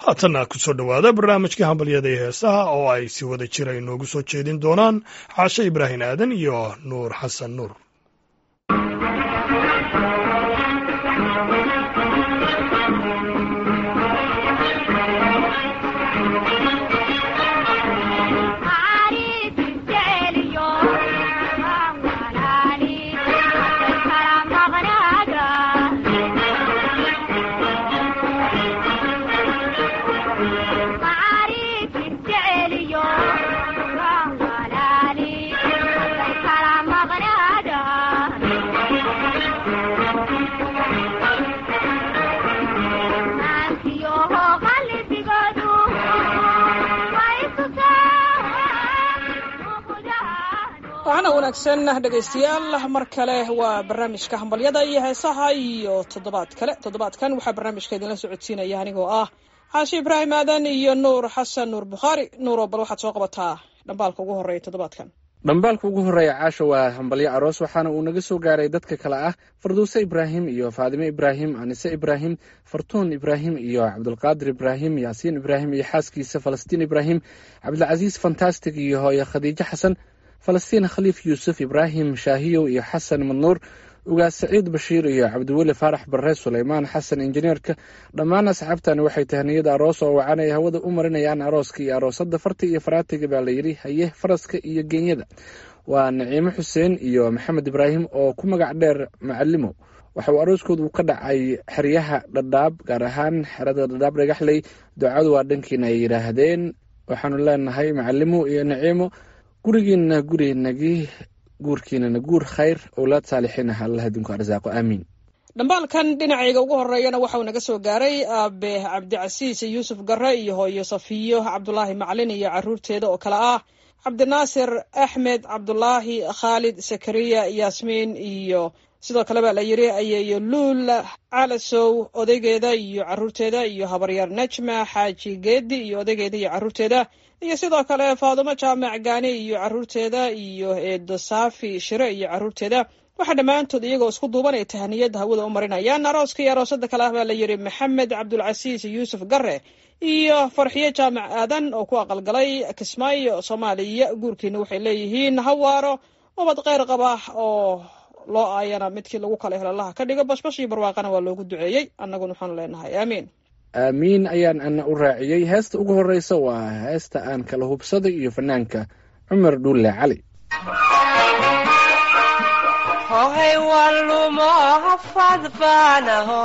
haatanna ku soo dhowaada barnaamijka hambalyada iyo heesaha oo ay si wada jira inoogu soo jeedin doonaan xaashe ibraahim aadan iyo nuur xasan nuur waxaana wanaagsan dhegaystayaal mar kale waa barnaamijka hambalyada iyo heesaha iyo toddobaad kale toddobaadkan waxaa barnaamijka idinla socodsiinaya anigoo ah xaashi ibraahim aadan iyo nuur xasan nuur bukhaari nuuro bal waxaad soo qabataa dhambaalka ugu horreeya toddobaadkan dhambaalka ugu horreeya caasha waa hambalyo aroos waxaana uu naga soo gaaray dadka kale ah farduuse ibraahim iyo faadime ibraahim anise ibraahim fartuun ibraahim iyo cabdulqaadir ibraahim yaasiin ibraahim iyo xaaskiisa falastiin ibraahim cabdilcasiis fantastic iyo hooye khadiijo xasan falastiin khaliif yuusuf ibraahim shaahiyow iyo xasan madnuur ugaas saciid bashiir iyo cabdiweli faarax barre suleymaan xasan injineerka dhammaan asxaabtani waxay tahniyada aroos oo wacan ay hawada u marinayaan arooska iyo aroosadda farta iyo faraatiga baa la yidhi haye faraska iyo geenyada waa naciimo xuseen iyo maxamed ibraahim oo ku magac dheer macalimo waxa uu arooskoodu ka dhacay xeryaha dhadhaab gaar ahaan xerada dhadhaab dhagaxley ducadu waa dhankiina ay yidhaahdeen waxaanu leenahay macalimo iyo naciimo gurigiina gurinagii guurkiinana guur khayr owlaad saalixiin ah allah idinku arsaaqo aamiin dhambaalkan dhinacayga ugu horeeyana waxauu naga soo gaaray aabe cabdicasiis yuusuf gare iyo hooyo safiyo cabdulaahi maclin iyo caruurteeda oo kale ah cabdinaasir axmed cabdulaahi khaalid sakariya yaasmiin iyo sidoo kale baa la yidhi ayeeyo luul calasow odaygeeda iyo caruurteeda iyo habaryaar najma xaaji geedi iyo odaygeeda iyo caruurteeda iyo sidoo kale faadumo jaamac gaani iyo caruurteeda iyo eedo saafi shire iyo caruurteeda waxaa dhammaantood iyagoo isku duuban ay tahaniyada hawada u marinayaan arooska iyo aroosada kale ah baa la yidhi maxamed cabdulcasiis yuusuf gare iyo farxiyo jaamac aadan oo ku aqalgalay kismaayo soomaaliya guurkiina waxay leeyihiin hawaaro ubad kheyr qaba oo loo aayana midkii lagu kala helo allaha ka dhigo bashbash iyo barwaaqana waa loogu duceeyey annaguna waxaanu leenahay aamiin aamiin ayaan ana u raaciyey heesta ugu horreysa waa heesta aan kala hubsaday iyo fanaanka cumar dhuulle cali hohay walumo hafad baanaho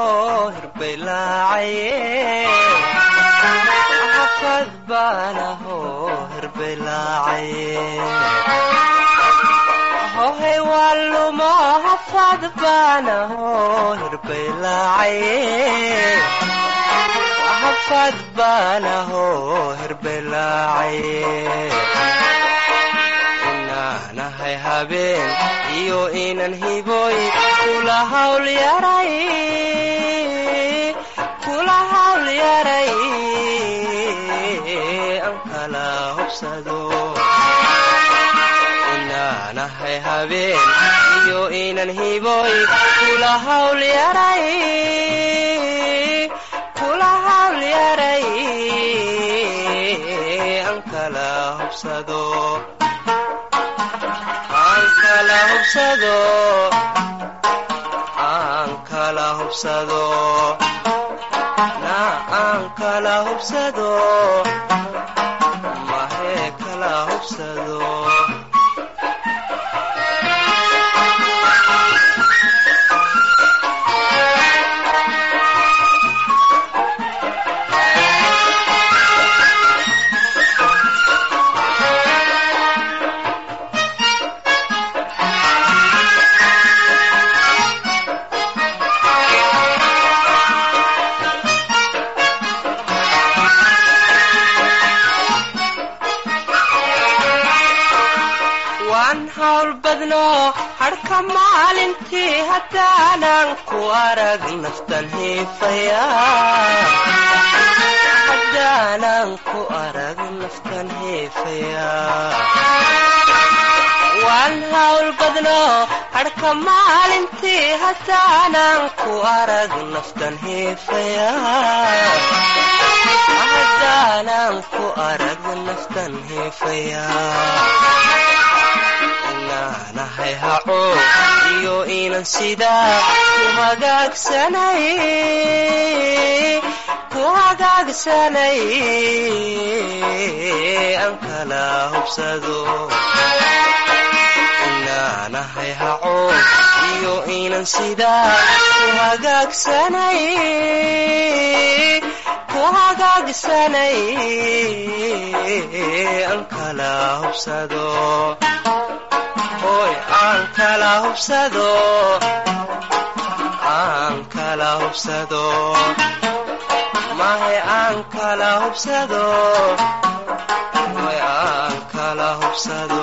hirbelaacaye baanaho hirbelaacaye hohay walumo hafad baanaho hirbelaacaye hafad baanaho hirbelaacaye inaanahay habeen iyo inan hiboy kula hawl yaray kula hawl yaray an kala hobsado inaanahay habeen iyo inan hiboy kula hawl yaray kula hawl yaray an kala hobsado aan kala hubsado aan kala hubsado na aan kala hubsado mahee kala hubsado waan hawl badno hadhka maalintii haddaanan ku arag naftan hiifaya haddaanan ku arag naftan hiifaya waan hawl badno hadhka maalintii haddaanan ku arag naftan hiifaya aanan ku arag naftan heefaya inaanahay haco iyo inan sidaa ku hagaagsanay ku hagaagsanay aan kala hubsado inaanahay haco iyo inan sidaa ku hagaagsanay ku hagaagsanay aan kala hubsado hoy aan kala hubsado aan kala hubsado mahe aan kala hubsado hoy aan kala hubsado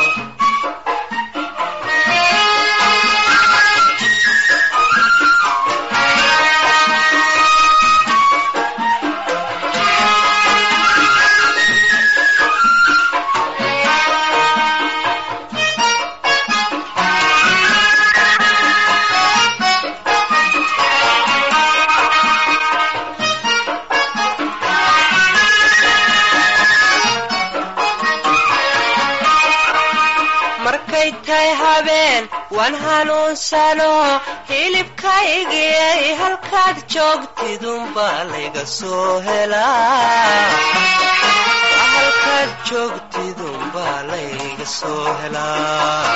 markay tahay habeen waan hanuunsano hilibkaygiyay halkaad joogtidunbaa layga soo helaa halkaad joogtidunbaa layga soo helaa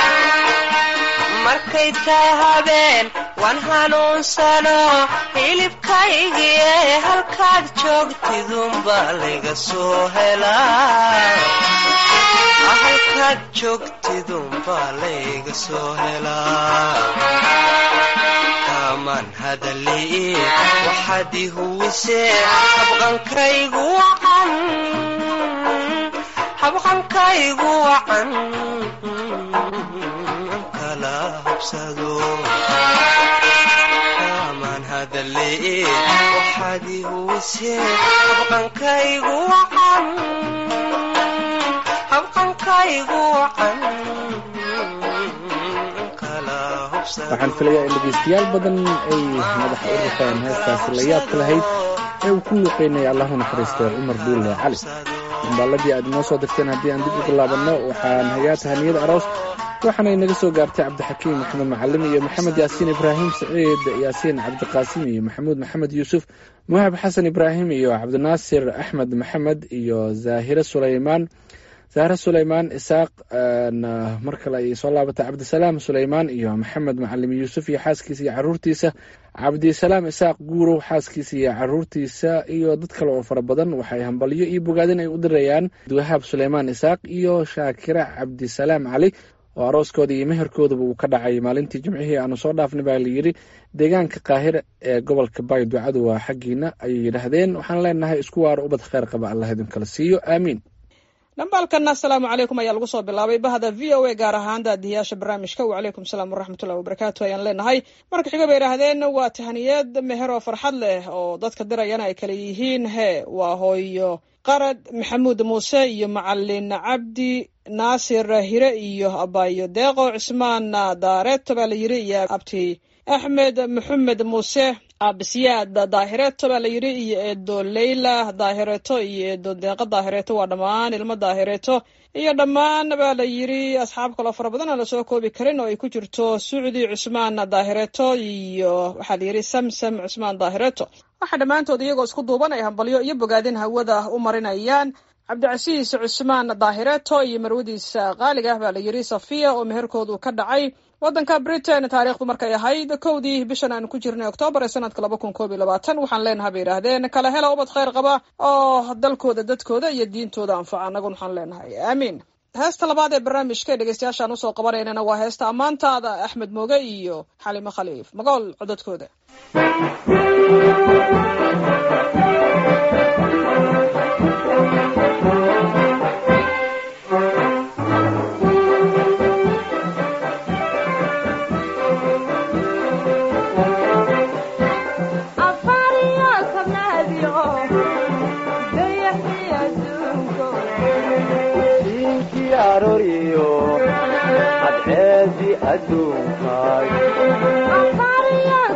markay tahay habeen waan hanuunsano hilibkaygiyay halkaad joogtidunbaa layga soo helaa halkaad joogtidunbaa layga soo helaa kaamaan hadalii waxaad i huwisee habqankaygu wacan habqankaygu wacan kala hubsado kaamaan hadalii waxaad i huwisee habqankaygu wacan habqankaygu wacan kala hubsado waxaan filayaa in dhegeystayaal badan ay madaxa u rafeen heestaasi la yaabka lahayd ee uu ku luuqeynaya allahu naxariistay cumar duulle cali dambaaladii aad inoo soo dirteen haddii aan dib ugu laabanno waxaan hayaa tahaniyada aroos waxaanay naga soo gaartay cabdixakiim maxamed macalim iyo maxamed yaasiin ibraahim saciid yaasiin cabdiqaasim iyo maxamuud maxamed yuusuf muhab xasan ibraahim iyo cabdinaasir axmed maxamed iyo zaahire sulaymaan zahre sulaymaan isaaq mar kale ayay soo laabatay cabdisalaam sulaymaan iyo maxamed macalim yuusuf iyo xaaskiisa iyo caruurtiisa cabdisalaam isaaq guurow xaaskiisa iyo caruurtiisa iyo dad kale oo fara badan waxay hambalyo iyo bogaadin ay u dirayaan wahaab sulaymaan isaaq iyo shaakira cabdisalaam cali oo arooskooda iyo meherkoodaba uu ka dhacay maalintii jimcihii aanu soo dhaafnay baa layidhi deegaanka qaahira ee gobolka baay ducadu waa xaggiina ayay yidhaahdeen waxaan leenahay isku waaro ubad kheyr qaba allah idinkala siiyo aamiin dhambaalkana asalaamu calaykum ayaa lagu soo bilaabay bahda v o a gaar ahaan daadiyaasha barnaamijka wacalaykum salaam waraxmatullahi wabarakaatu ayaan leenahay marka xiga bay idhaahdeen waa tahaniyad meher oo farxad leh oo dadka dirayana ay kala yihiin he waa hooyo qarad maxamuud muuse iyo macalin cabdi naasir hire iyo abayo deeqo cismaan daareeto baa la yiri iyo abti axmed maxamed muuse absiyaad daahireeto baa la yidhi iyo eedo leyla daahireeto iyo eedo deeqa daahireeto waa dhammaan ilmo daahireeto iyo dhammaan baa la yidhi asxaab kaloo fara badan aan lasoo koobi karin oo ay ku jirto sucdi cusmaan daahireeto iyo waxaa la yidhi samsam cusmaan daahireeto waxaa dhammaantood iyagoo isku duuban ay hambalyo iyo bogaadin hawada u marinayaan cabdicasiis cusmaan daahireeto iyo marwadiisa qaaliga ah baa la yidhi safiya oo meherkoodu ka dhacay waddanka britain taariikhdu markay ahayd kowdii bishan aan ku jirnay oktoobar ee sanadka laba kun koob iyo labaatan waxaan leenahay bay yidhaahdeen kala hela ubad kheyr qaba oo dalkooda dadkooda iyo diintooda anfaca annagun waxaan leenahay aamiin heesta labaad ee barnaamijka ee dhegeystayaashaan usoo qabanaynana waa heesta ammaantaada axmed mooge iyo xalimo khaliif magool codadkooda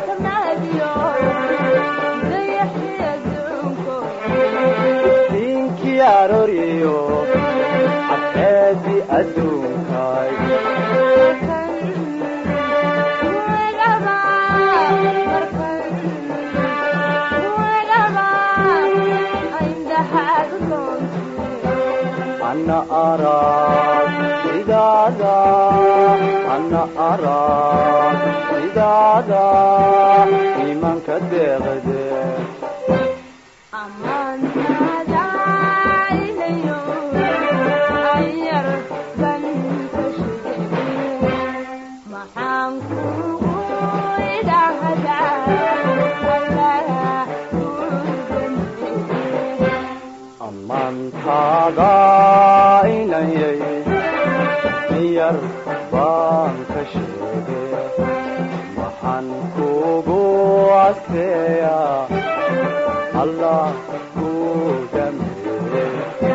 adduunka diyaaroriyo cadceedi adduunkay ana arag sidaada ana arag sidaada imanka deeqde amantaada inayay miyar baan ka sheege waxaan kugu adkeeya allah ku dhameeye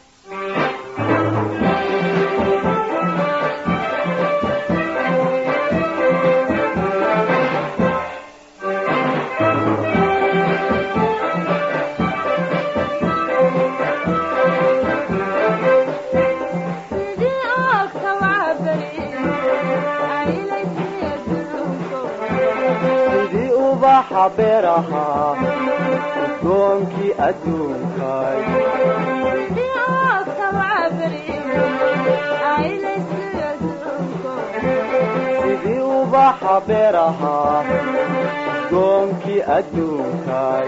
sidii ubaxa beeraha udoonkii adduunkay sidii ubaxa beeraha udoonkii adduunkay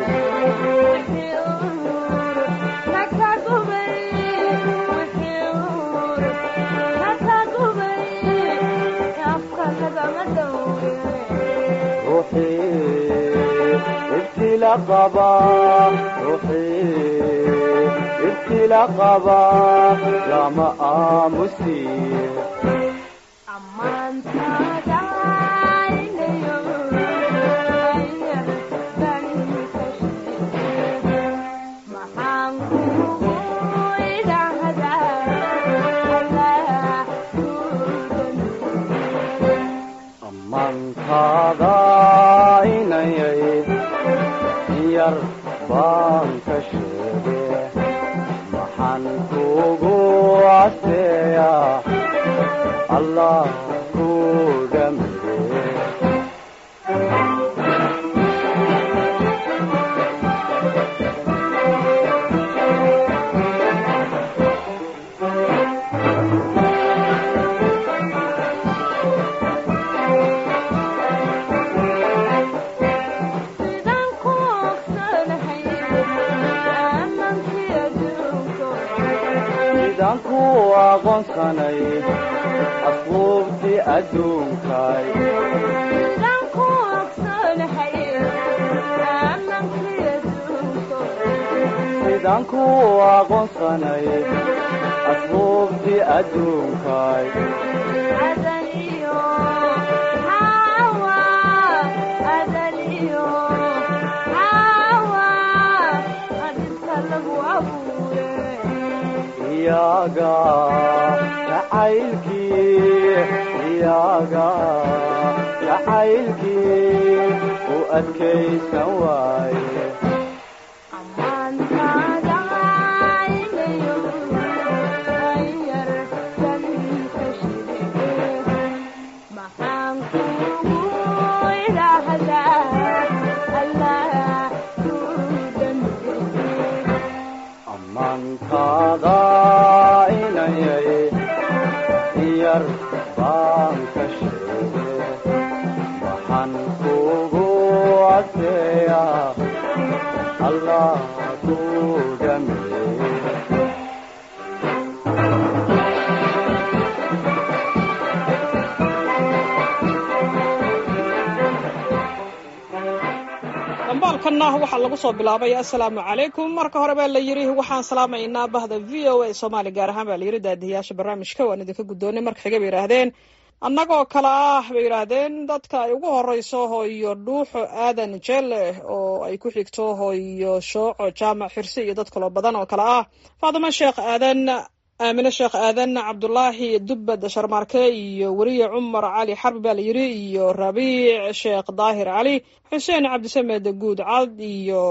ruuxii ibtila qaba ruuxii ibtila qaba lama aamusiye amantaada inayay yar baan ka sheege maxaan kugu adkeeya allah ku dhameeye sidaan ku aqoonsanay asluubtii adduunkay sidaan ku aqoonsanay asluubtii adduunkay iyaga jacaylkii iyaga jacaylkii u adkaysan waaye amantaada inayay yar baan ka sheege waxaan kugu adkeeya allah ku dhameeye dambaalkanna waxaa lagu soo bilaabay assalaamu calaykum marka hore baa la yidhi waxaan salaamaynaa bahda v o a soomaali gaar ahaan baa la yidhi daadiyaasha barnaamijka waan idinka guddoonay marka xiga bay yidhaahdeen annagoo kale ah bay yidhaahdeen dadka ay ugu horeyso hooyo dhuuxo aadan jelle oo ay ku xigto hooyo shooco jaamac xirsi iyo dad kaloo badan oo kale ah faadimo sheekh aadan aamine sheekh aadan cabdulaahi dubbad sharmaarke iyo weriye cumar cali xarbi baa la yidhi iyo rabiic sheekh daahir cali xuseen cabdisamed guud cad iyo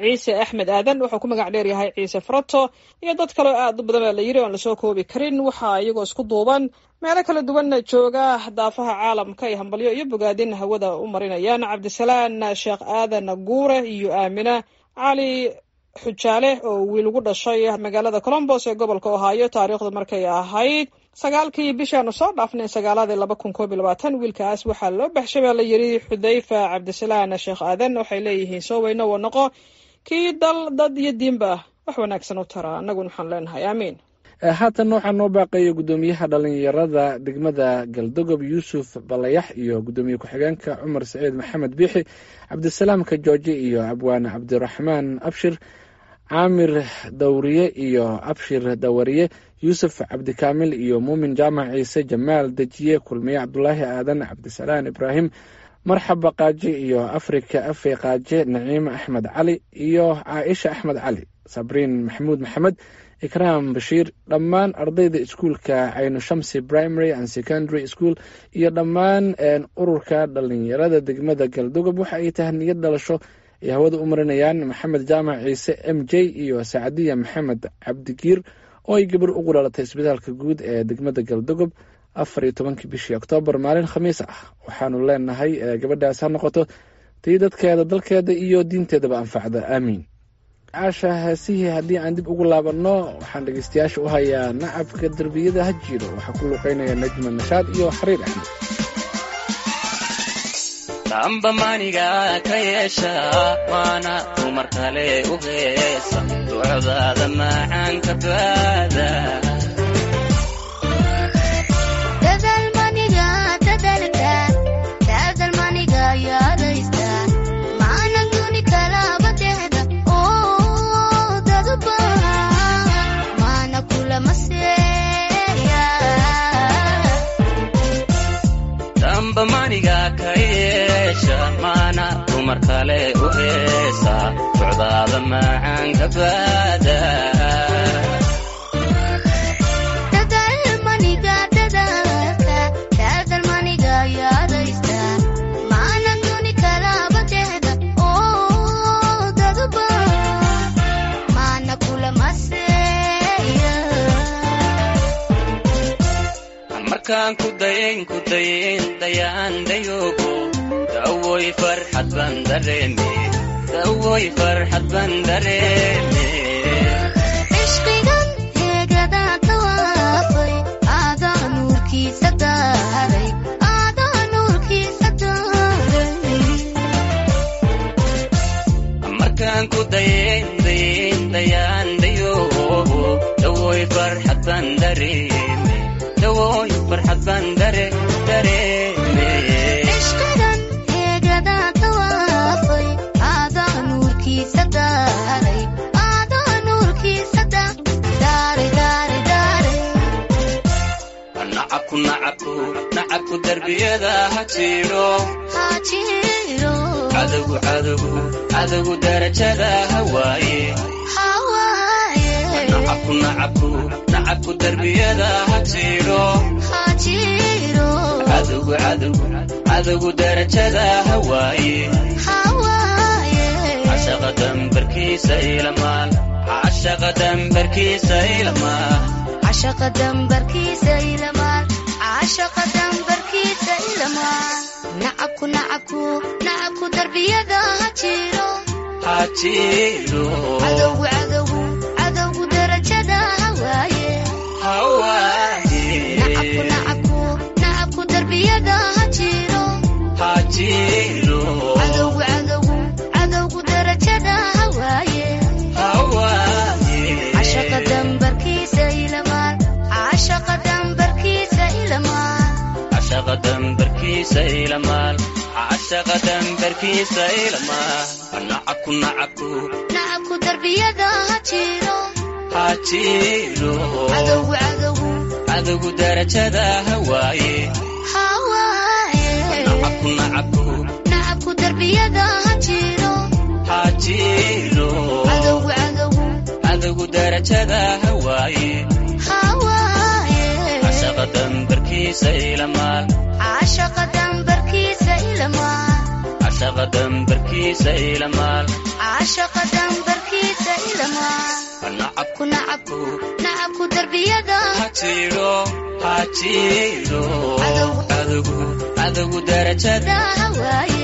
ciise axmed aadan wuxuu ku magac dheer yahay ciise farato iyo dad kaleo aad u badan baa la yiri oon lasoo koobi karin waxaa iyagoo isku duuban meelo kala duwanna jooga daafaha caalamka ay hambalyo iyo bogaadin hawada u marinayaan cabdisalaan sheekh aadan guure iyo aamina cali xujaale oo wiil ugu dhashay magaalada colombos ee gobolka ohaayo taariikhdu markay ahayd sagaalkii bishaanu soo dhaafnay sagaaladii laba kun koob iyo labaatan wiilkaas waxaa loo baxshay baa la yiri xudayfa cabdisalaan sheekh aadan waxay leeyihiin soo weyno wa noqo kii dal dad iyo diinba wax wanaagsan u tara annaguna waxaan leenahay aamiin haatan waxaa noo baaqaya guddoomiyaha dhalinyarada degmada galdogob yuusuf balayax iyo guddoomiye ku-xigeenka cumar saciid maxamed biixi cabdisalaamka jooje iyo abwaane cabdiraxmaan abshir caamir dawriye iyo abshir dawariye yuusuf cabdikaamil iyo muumin jaamac ciise jamaal dejiye kulmiye cabdulaahi aadan cabdisalaan ibraahim marxaba qaaje iyo afrika afe qaaje naciime axmed cali iyo caaisha axmed cali sabriin maxamuud maxamed ikraam bashiir dhammaan ardayda iskuulka caynu shamsi primary and secondary school iyo dhammaan ururka dhalinyarada degmada galdogob waxa ay tahay niyad dhalasho ay hawada u marinayaan maxamed jaamac ciise m j iyo sacadiya maxamed cabdigiir oo ay gabar ugu dhalatay isbitaalka guud ee degmada galdogob afar iyo tobankii bishii oktoobar maalin khamiis ah waxaanu leenahay gabadhaas ha noqoto tii dadkeeda dalkeeda iyo diinteedaba anfacda aamiin caasha heesihii haddii aan dib ugu laabanno waxaan dhegeystayaasha u hayaa nacabka derbiyada ha jiro waxaa ku luuqeynaya najma nashaad iyo xariir axmed damba maniga ka yeesha waana dumar kale u heesa ducdaada macaanka baada damba maniga ka yeesha maana dumar kale u heesa ducdaada macaanka baada markaan ku dayayn ku dayayn dayaan dayoogo dawoy farxad baan dareeme dawoy farxad baan dareeme cishqigan heegadaa tawaafay aadaa nuurkiisa daaray aadaa nuurkiisa daaray markaan ku dayayn dayayn dayaan dayoogo dawoy farxad baan dareeme dawoy farxad baan dare dareeme cishqigan heegadaa tawaafay aadaa nuurkiisa daaray aadaa nuurkiisa daaray daaray daaray nacabku nacabku nacabku derbiyada ha jiro haajiro cadowgu cadowgu cadowgu darajada ha waaye hawaaye nacabku nacabku nacabku derbiyada ha jiro haajiro cadowgu cadowgu cadowgu darajada ha waaye hawaaye cashaqa dambarkiisa ilamaal cashaqa dambarkiisa ilamaal cashaqa dambarkiisa ilamaal cashaqa dambarkiisa ilamaal nacabku nacabku nacabku darbiyada ha jiro ha jiro cadowgu cadowgu cadowgu darajada ha waaye ha waaye nacabku nacabku nacabku darbiyada ha jiro ha jiro cadowgu cadowgu cadowgu darajada ha waaye ha waaye cashaqa dambarkiisa ilamaal cashaqa dambarkiisa ilamaal cashaqa dambarkiisa ilamaal cashaqa dambarkiisa ilamaal nacabku nacabku nacabku darbiyada ha jiro ha jiro cadowgu cadowgu cadowgu darajada ha waaye ha waaye nacabku nacabku nacabku darbiyada ha jiro ha jiro cadowgu cadowgu cadowgu darajada ha waaye ha waaye cashaqa dambarkiisa ilamaal cashaqa dambarkiisa ilamaal cashaqa cashaqa dambarkiisa ilamaal caashaqa dambarkiisa ilamaa nacab ku nacab nacabku darbiyada ha jiro ha jiro Cadowgu. cadowgu cadowgu darajada daa hawaaye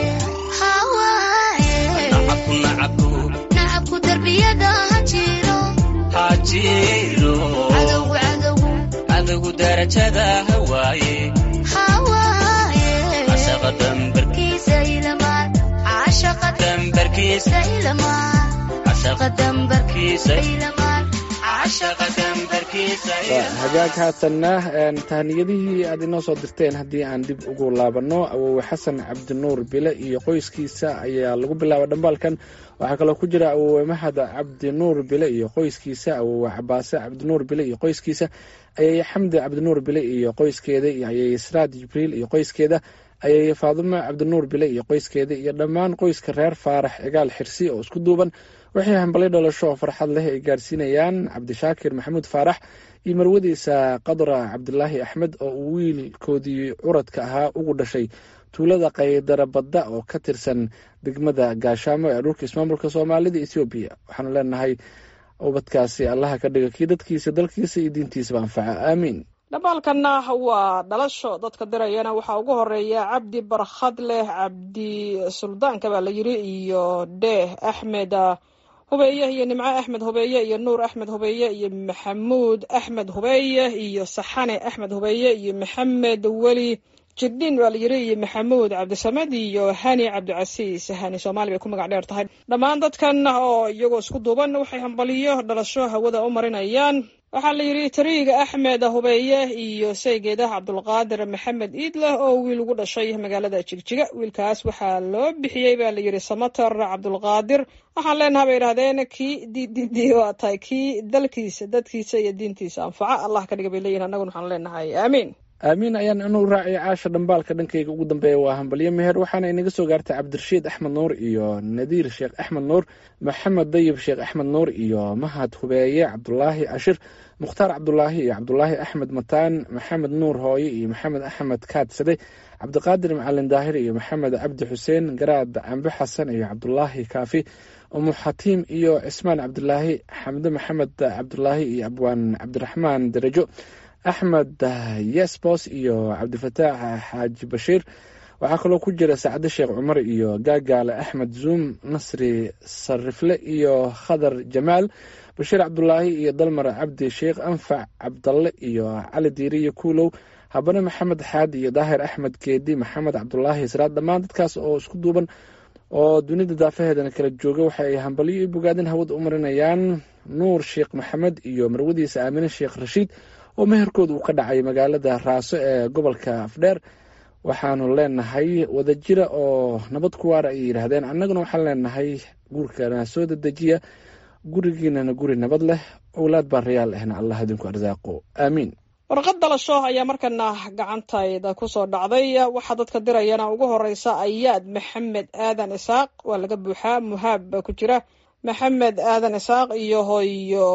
hawaaye nacabku nacabku nacabku darbiyada ha jiro ha jiro cadowgu cadowgu cadowgu darajada hawaaye hawaaye cashaqa dambar kiisa ilamaa caashaqa dambarkiisa ilamaa cashaqa dambarkiisa kiisa ilamaa cashaqa dambarkiisa waa hagaag haatanna een, tahaniyadihii aad inoo soo dirteen haddii aan dib ugu laabanno awowe xasan cabdinuur bile iyo qoyskiisa ayaa lagu bilaabay dhambaalkan waxaa kaloo ku jira awowe mahad cabdinuur bile iyo qoyskiisa awowe cabaase cabdinuur bile iyo qoyskiisa ayay xamdi cabdinuur bile iyo qoyskeeda iyo ayay sraad jibriil iyo qoyskeeda ayay faadumo cabdinuur bile iyo qoyskeeda iyo dhammaan qoyska reer faarax cigaal xirsi oo isku duuban waxay hambalyo dhalasho oo farxad leh ay gaarsiinayaan cabdishaakir maxamuud faarax iyo marwadiisa qadra cabdilaahi axmed oo uu wiilkoodii curadka ahaa ugu dhashay tuulada qaydara badda oo ka tirsan degmada gaashaamo ee dhulka ismaamulka soomaalida ethoobiya waxaanu leenahay ubadkaasi allaha ka dhiga kii dadkiisa dalkiisa iyo diintiisaba anfaca aamiin dhambaalkanna waa dhalasho dadka dirayana waxaa ugu horeeya cabdi barkhad leh cabdi suldaanka baa la yiri iyo dheeh axmed ah, hubeeye iyo nimco axmed hubeeye iyo nuur axmed hubeeye iyo maxamuud axmed hubeeye iyo saxane axmed hubeeye iyo maxamed weli jirdhin baa la yiri iyo maxamuud cabdisamed iyo hani cabdicasiis hani soomaali bay ku magac dheer tahay dhammaan dadkan oo iyagoo isku duuban waxay hambaliyo dhalasho hawada u marinayaan waxaa la yidhi tariiga axmed hubeeye iyo saygeeda cabdulqaadir maxamed iidleh oo wiil ugu dhashay magaalada jigjiga wiilkaas waxaa loo bixiyey baa la yidhi samater cabdulqaadir waxaan leenaha bay idhahdeen kii ddd waa tahay kii dalkiisa dadkiisa iyo diintiisa anfaca allah ka dhiga bay leeyihin annaguna waxaan leenahay aamiin aamiin ayaan inuu raacay caasha dhambaalka dhankayga ugu dambeeya waa hambalyo meher waxaana inaga soo gaartay cabdirashiid axmed nuur iyo nadiir sheekh axmed nuur maxamed dayib sheekh axmed nuur iyo mahad hubeeye cabdulaahi cashir mukhtaar cabdulaahi iyo cabdulaahi axmed mataan maxamed nuur hooye iyo maxamed axmed kaadsade cabdiqaadir macalin daahir iyo maxamed cabdi xuseen garaad cambe xasan iyo cabdulaahi kaafi umu xatiim iyo cismaan cabdulaahi xamde maxamed cabdulaahi iyo abwaan cabdiraxmaan darajo axmed yesbos iyo cabdifataax xaaji bashiir waxaa kaloo ku jira sacde sheekh cumar iyo gaagaale axmed zuum nasri sarifle iyo khadar jamaal bashiir cabdulaahi iyo dalmar cabdi sheekh anfac cabdalle iyo cali diiriyo kuulow habane maxamed xaadi iyo daahir axmed geedi maxamed cabdulaahi israad dhammaan dadkaas oo isku duuban oo dunida daafaheedana kala jooga waxa ay hambalyo iyo bogaadin hawada u marinayaan nuur sheekh maxamed iyo marwadiisa aamine sheekh rashiid oo meherkooda uu ka dhacay magaalada raaso ee gobolka afdheer waxaanu leenahay wadajira oo nabad ku waara ayay yidhaahdeen annaguna waxaan leenahay guurkana soo dedejiya gurigiinana guri nabad leh owlaad baa rayaal ahna allah idinku arsaaqo aamiin warqad dhalasho ayaa markana gacantayda kusoo dhacday waxaa dadka dirayana ugu horeysa ayaad maxamed aadan isaaq waa laga buuxaa muhaab baa ku jira maxamed aadan isaaq iyo hoyo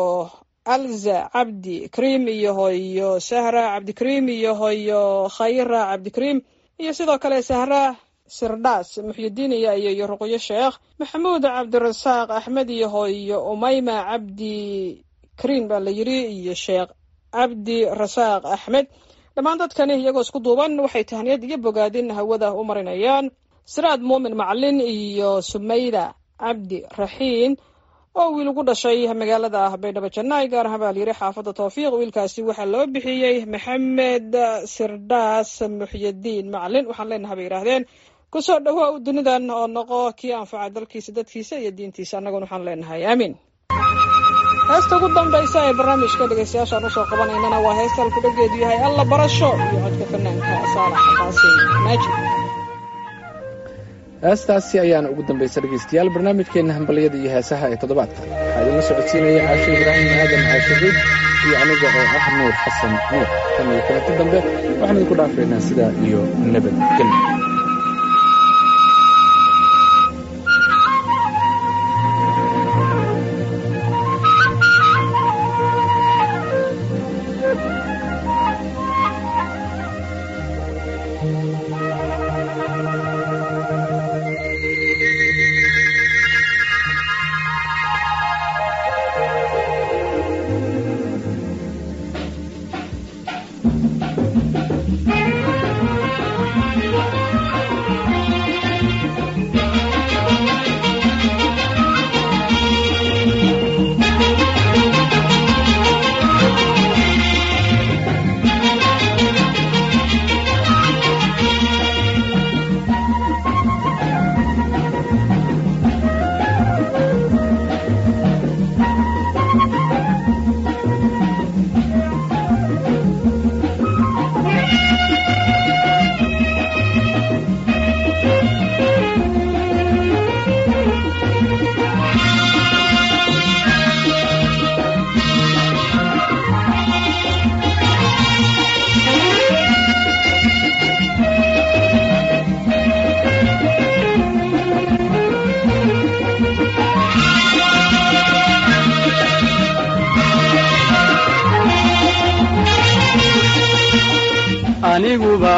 alza cabdi kariim iyo hoyo sahra cabdikariim iyo hoyo khayra cabdikariim iyo sidoo kale sahra sirdhaas muxyidiin iyo iyo ruqyo sheekh maxamuud cabdirasaaq axmed iyo hoyo umayma cabdi kariim baa la yiri iyo sheekh cabdi rasaaq axmed dhammaan dadkani iyagoo isku duuban waxay tahniyad iyo bogaadin hawada u marinayaan siraad muumin macalin iyo sumayda cabdi raxiin oo wiil ugu dhashay magaalada baydhabo jannaay gaar ahaan baa layiri xaafadda towfiiq wiilkaasi waxaa loo bixiyey maxamed sirdhaas muxyidiin macalin waxaan leenaha bay yidhaahdeen kusoo dhawaa dunidan oo noqo kii anfaca dalkiisa dadkiisa iyo diintiisa annaguna waxaan leenahay aamiin heesta ugu dambaysa ee barnaamijka dhegeystayaashaan usoo qabanaynana waa heesta alkudhageedu yahay alla barasho iyo codka fanaanka saalax qaasim maajid heestaasi ayaana ugu dambaysa dhegeystayaal barnaamijkeena hambalyada iyo heesaha ee toddobaadka waxaa idinla socodsiinaya caashe ibraahim aadan caashe ciid iyo aniga oo ah nuur xasan nuur tan iyo kulanti dambe waxaan idinku dhaafaynaa sidaa iyo nabadgelyo aniguba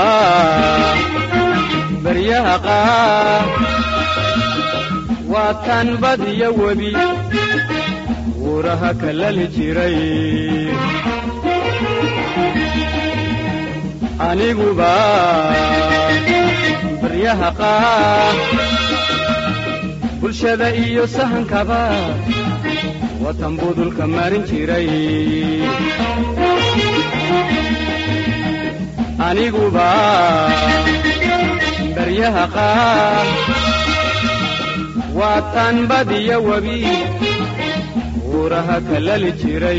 baryaha qaar waa tan badiyo webi wuuraha kalali jiray aniguba baryaha qaar bulshada iyo sahankaba watan budulka marin jiray aniguba baryaha qaar waa tan badiyo webi wuuraha kalali jiray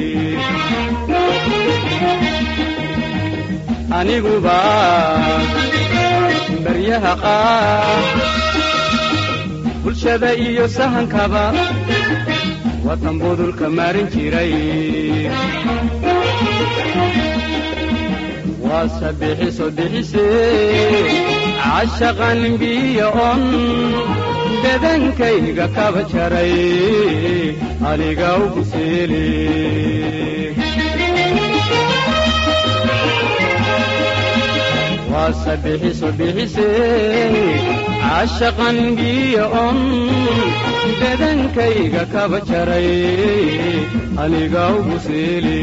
aniguba baryaha qaar bulshada iyo sahankaba watan budulka marin jiray waa sabixiso bixise cashaqan biyo on bedankayga kaba jaray aniga ugu seeli waa sabixiso bixise cashaqan biyo on bedankayga kaba jaray aniga ugu seeli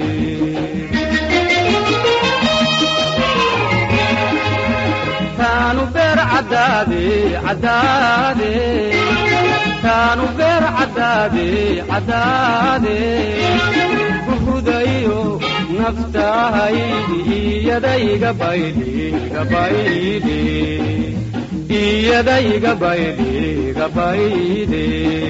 kaanu beer caddaade caddaade kaanu beer caddaade caddaade buhudayo naftahaydi iyadayga baydhi gabaydhi iyadayga baydhi gabaydhi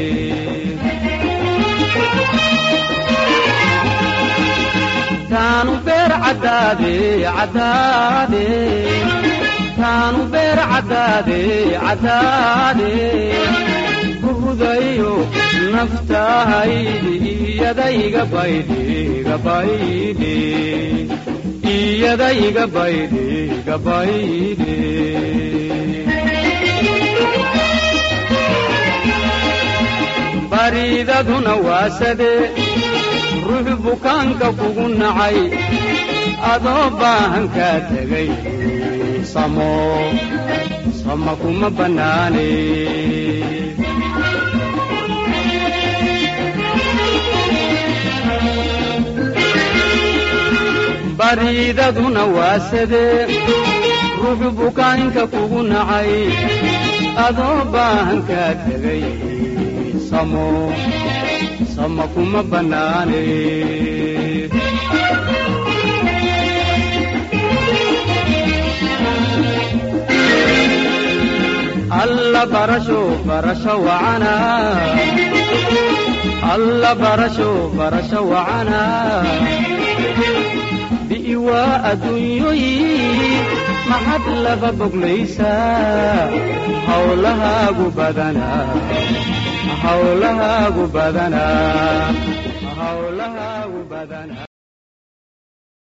kaanu beer caddaade caddaade kaanu beer caddaade caddaade buhudayo naftahaydi iyadayga baydhi gabaydhi iyadayga baydhi gabaydhi baridaduna waasade ruux bukaanka kugu nacay adoo baahan kaa tegay samo sama kuma bannaane baridaduna waasade ruux bukaanka kugu nacay adoo baahan kaa tegay samo sama kuma bannaane alla barasho barasho wacana alla barasho barasho wacana bi'iwaa adduunyoyi maxad laba boglaysaa hawlahaagu badanaa hawlahaagu badanaa hawlahaagu badanaa